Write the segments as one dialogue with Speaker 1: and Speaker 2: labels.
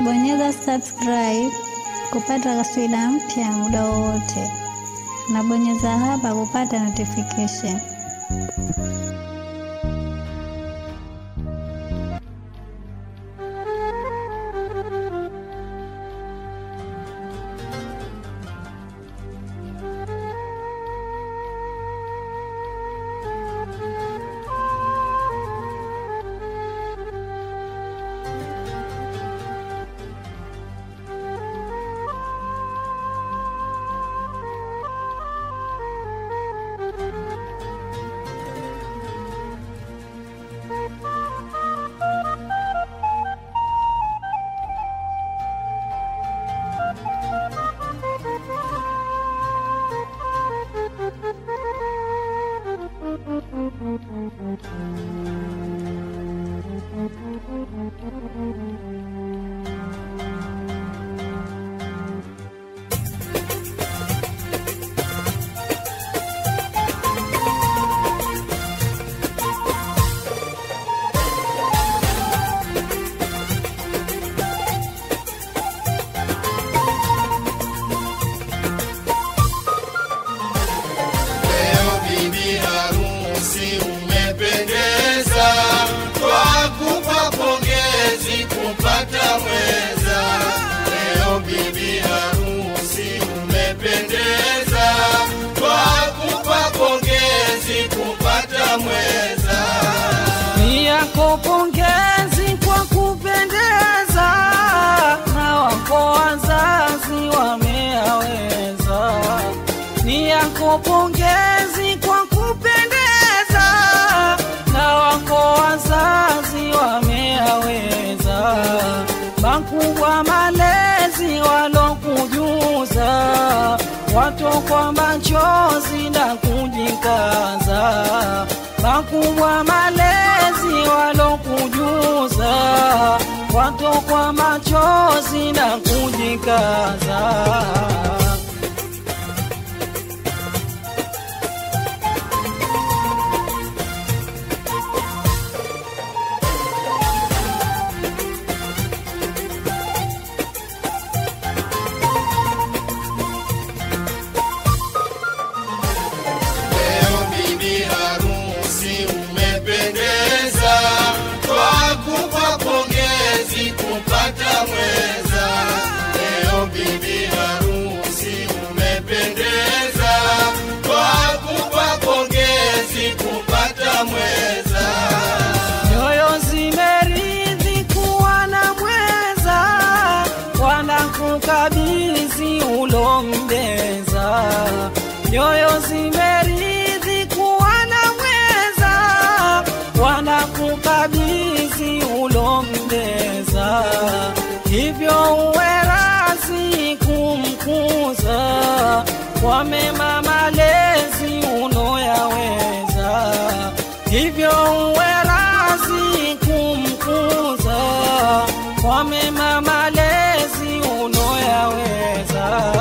Speaker 1: Bonyeza subscribe kupata kaswida mpya muda wowote, na bonyeza hapa kupata notification.
Speaker 2: Leo bibi harusi umependeza, twakupa pongezi kupata mweza. Leo bibi harusi umependeza, twakupa pongezi kupata mweza.
Speaker 3: Ni yako pongezi kwa kupendeza, na wako wazazi wameaweza. Ni yako pongezi kwa kupendeza, na wako wazazi wameaweza. Makubwa malezi walokujuza, watokwa machozi na kujikaza makubwa malezi walokujuza, watokwa machozi na kujikaza.
Speaker 2: Leo bibi harusi umependeza, twakupa pongezi kupata mweza. Leo bibi harusi umependeza, twakupa pongezi kupata mweza.
Speaker 3: Nyoyo zimeridhi kuwa na mweza, wanakukabidhi ulombeza. Nyoyo zimeridhi kuwa na mweza, wanakukabidhi ulombeza. Hivyo uwe razi kumkuza kwa mema malezi unoyaweza hivyo uwe razi kumkuza kwa mema malezi unoyaweza.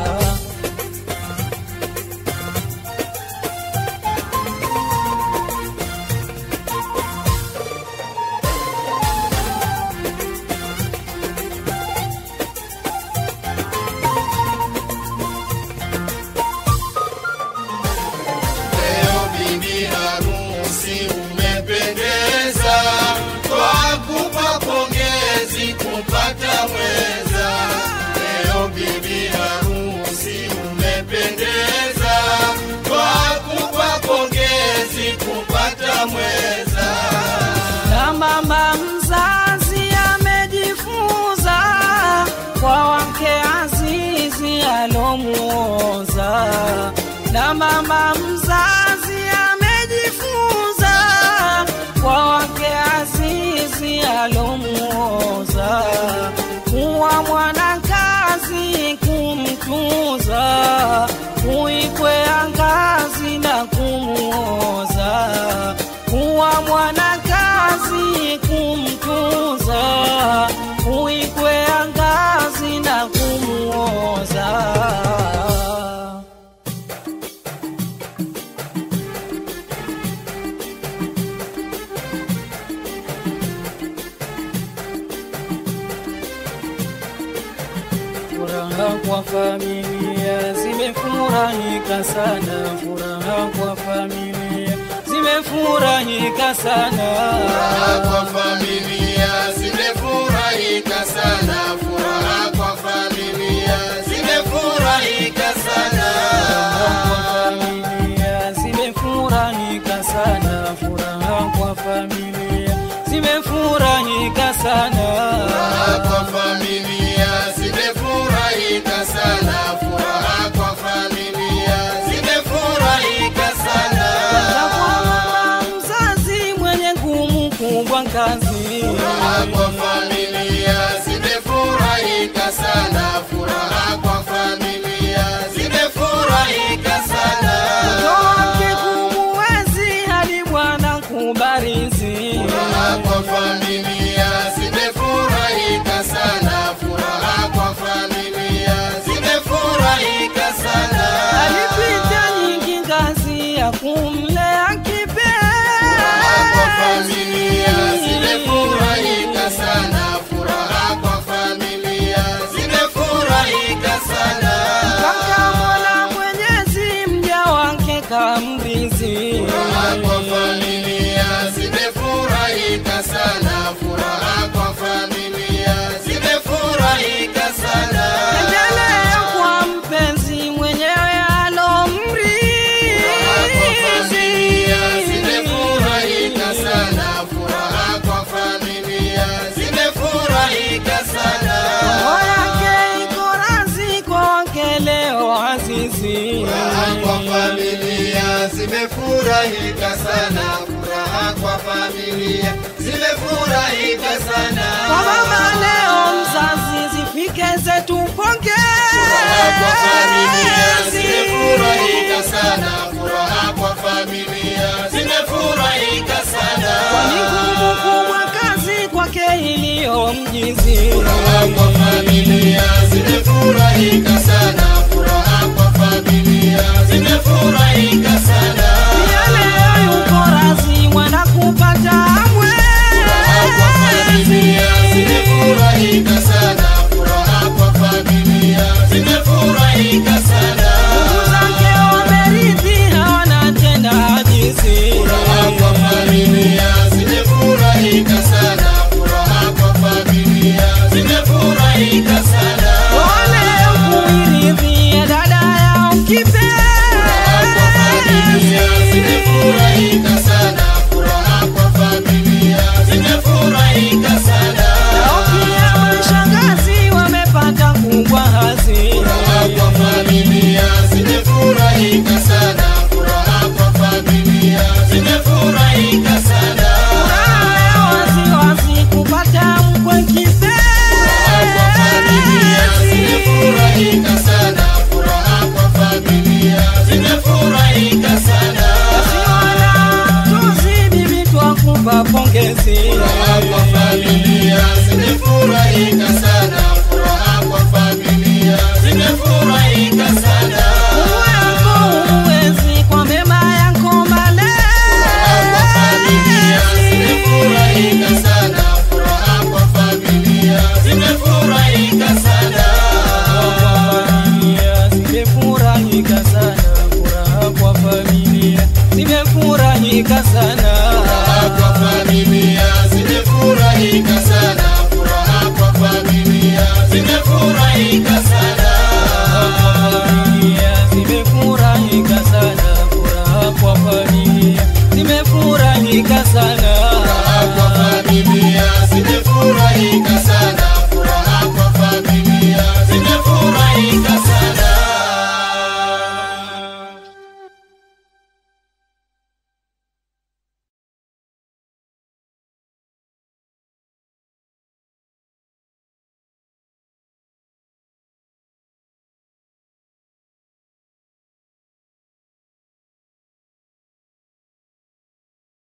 Speaker 2: Leo bibi harusi umependeza, twakupa pongezi kupata mweza. Leo bibi harusi umependeza, twakupa pongezi kupata mweza.
Speaker 3: na mama mzazi amejifunza kwa wake azizi alomuoza na mama mzazi amejifunza kwa wake azizi alomuoza kuwa mwanakazi kumtuza kuikwea ngazi na kumuoza kuwa mwanakazi kumtuza kuikwea ngazi na kumuoza furaha kwa familia zimefurahika sana, furaha kwa familia zimefurahika sana.
Speaker 2: Furaha kwa familia zimefurahika sana, furaha kwa familia zimefurahika sana.
Speaker 3: familia zimefurahika sana, furaha kwa familia zimefurahika sana.
Speaker 2: Furaha kwa familia zimefurahika sana, furaha kwa familia zimefurahika sana.
Speaker 3: Za kwa mama mzazi mwenye ngumu kubwa kazi,
Speaker 2: Furaha kwa familia zimefurahika sana, furaha kwa familia zimefurahika sana.
Speaker 3: wake kumuwezi hadi Bwana kubarizi.
Speaker 2: Furaha kwa familia zimefurahika sana, furaha kwa familia zimefurahika sana.
Speaker 3: Alipita nyingi ngazi ya kumlea
Speaker 2: Furaha kwa familia
Speaker 3: kipenzi.
Speaker 2: zimefurahika sana, furaha kwa familia zimefurahika sana.
Speaker 3: Kaka Mola Mwenyezi mja wake kamrizi.
Speaker 2: Furaha kwa familia zimefurahika sana, furaha kwa familia zimefurahika sana.
Speaker 3: Endelea kwa mpenzi mwenyewe
Speaker 2: Furaha kwa familia zimefurahika
Speaker 3: alomrizi.
Speaker 2: sana, furaha kwa familia zimefurahika sana.
Speaker 3: Roho yake iko razi kwa wake leo azizi.
Speaker 2: Furaha kwa familia zimefurahika sana, furaha kwa familia zimefurahika sana.
Speaker 3: Kwa mama leo mzazi zifike zetu
Speaker 2: Furaha kwa familia
Speaker 3: pongezi.
Speaker 2: zimefurahika sana, furaha kwa familia zimefurahika sana.
Speaker 3: Kwani ngumu kubwa kazi kwake iliyo mjizi.
Speaker 2: Furaha kwa familia zimefurahika sana, furaha kwa familia zimefurahika sana.
Speaker 3: Pia leo yuko razi mwenda kupata mwe.
Speaker 2: Furaha kwa familia zimefurahika sana, furaha kwa familia zimefurahika sana.
Speaker 3: Ndugu zake wameridhi hawana tena ajizi.
Speaker 2: Furaha kwa familia zimefurahika sana, furaha kwa familia zimefurahika sana.
Speaker 3: Wale kuiridhia dada yao
Speaker 2: Furaha kwa familia
Speaker 3: kipenzi.
Speaker 2: zimefurahika sana, furaha kwa familia zimefurahika sana.
Speaker 3: Nao pia mashangazi wamepata kubwa hazi.
Speaker 2: Furaha kwa familia zimefurahika sana, furaha kwa familia zimefurahika sana.
Speaker 3: Furaha waziwazi kupata mkwe
Speaker 2: Furaha kwa familia zimefurahika
Speaker 3: kipenzi.
Speaker 2: sana, furaha kwa familia zimefurahika sana.
Speaker 3: Wasiwana tuzi bibi twakupa pongezi.
Speaker 2: Furaha kwa familia zimefurahika sana,